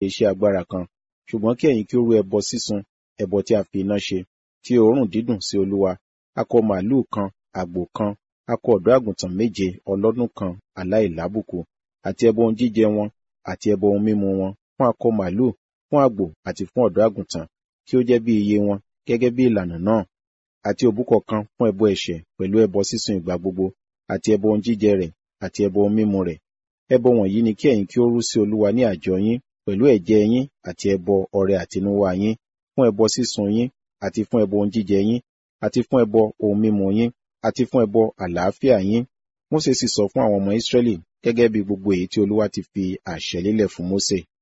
iṣẹ́ agbára kan ṣùgbọ́n kí ẹ̀yin kí ó rú ẹbọ sísun ẹbọ tí a fi iná ṣe tí òórùn dídùn sí olúwa akọ màlúù kan àgbò kan akọ ọ̀dọ́ àgùntàn méje ọlọ́dún kan aláìlábùkù àti ẹbọ ohun jíjẹ wọn àti ẹbọ ohun mímu wọn fún akọ màlúù fún àgbò àti fún ọ̀dọ́ àgùntàn kí ó jẹ́ bí iye wọn gẹ́gẹ́ bí ìlànà náà àti òbúkọ kan fún ẹbọ ẹ̀ṣẹ̀ pẹ̀lú ẹbọ sísun ìgbà gbogbo àti ẹbọ ohun jíjẹ rẹ̀ àti ẹbọ ohun mímu rẹ̀ ẹbọ wọ̀nyí ni kí ẹ̀yin kí ó rú sí olúwa ní àjọ yín pẹ̀lú ẹ̀jẹ̀ yín àti ẹbọ ọrẹ àtinúwá yín fún ẹbọ sísun yín àti fún ẹbọ ohun jíjẹ yín àti fún ẹbọ ohun mímu yín àti fún ẹbọ àlàáfíà yín Mósè sì sọ fún àwọn ọmọ Ísírẹ́lì gẹ́gẹ́ bí gbogbo èyí tí olúwa ti fi àṣẹ lélẹ̀ fún Mósè